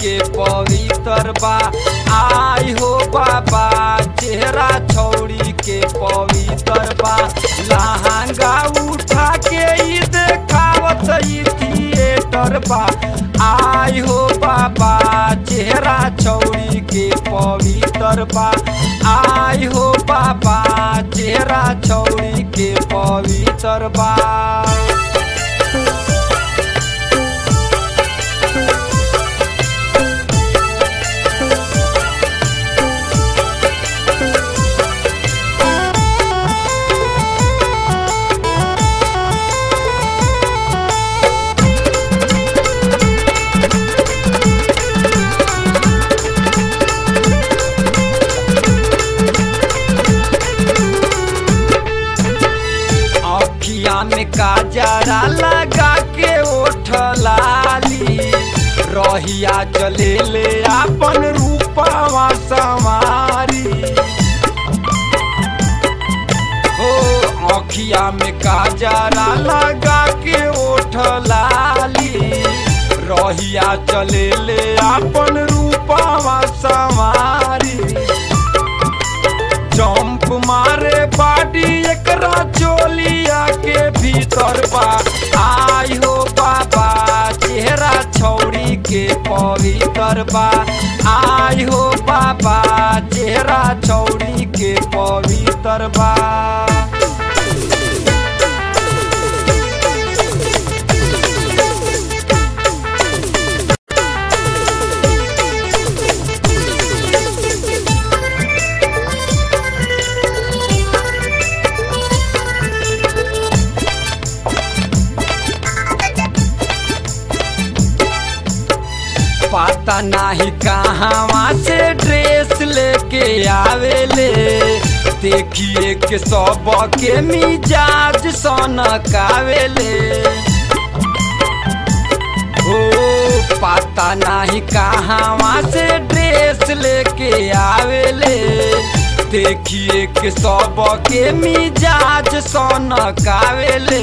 के पवित्र बा आई हो बाबा चेहरा छौड़ी के पवित्र बा लहंगा उठा के ई देखावत ई थिएटर बा आई हो बाबा चेहरा छौड़ी के पवित्र बा आई हो बाबा चेहरा छौड़ी के पवित्र बा अखिया में काजरा लगा के ओठ लाली रहिया चले ले अपन रूपवा सवारी ओ अखिया में काजरा लगा के ओठ लाली रहिया चले ले अपन रूपवा सवारी जंप मारे बाडी एकरा चोलिया के भीतर बा आई हो बाबा चेहरा छौड़ी के पवित्र बा आई हो बाबा चेहरा छौड़ी के पवित्र बा पता नाही कहाँ से ड्रेस लेके आवेले देखिए के सब के मिजाज सनकावेले ओ पता नाही कहाँ से ड्रेस लेके आवेले देखिए के सब के मिजाज सनकावेले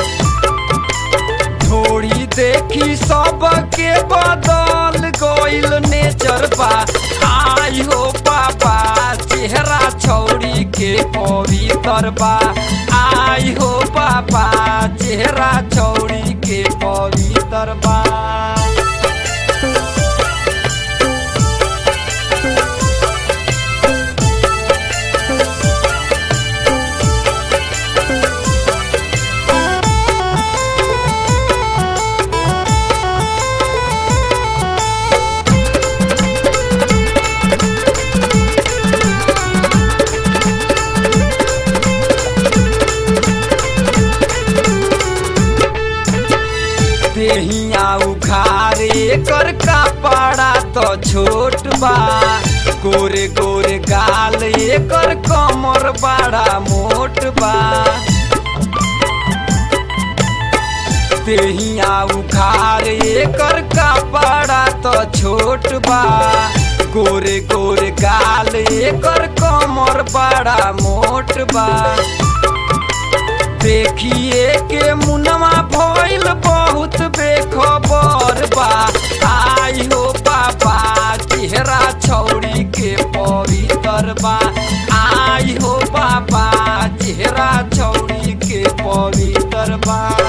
थोड़ी देखी सबके बदल गइल नेचर बा आई हो बाबा चेहरा छौड़ी के पवित्र बा आई हो बाबा चेहरा छौड़ी के पवित्र बा देहिया उखारे कर कपड़ा तो छोट बा गोरे गोरे गाल एकर कमर बड़ा मोट बा देहिया उखारे एकर कपड़ा तो छोट बा गोरे गोरे गाल एकर कमर बड़ा मोट बा देखिए के मुनवा भइल बहुत बेखबर बा आई हो बाबा चेहरा छौड़ी के पवित्र बा आई हो बाबा चेहरा छौड़ी के पवित्र बा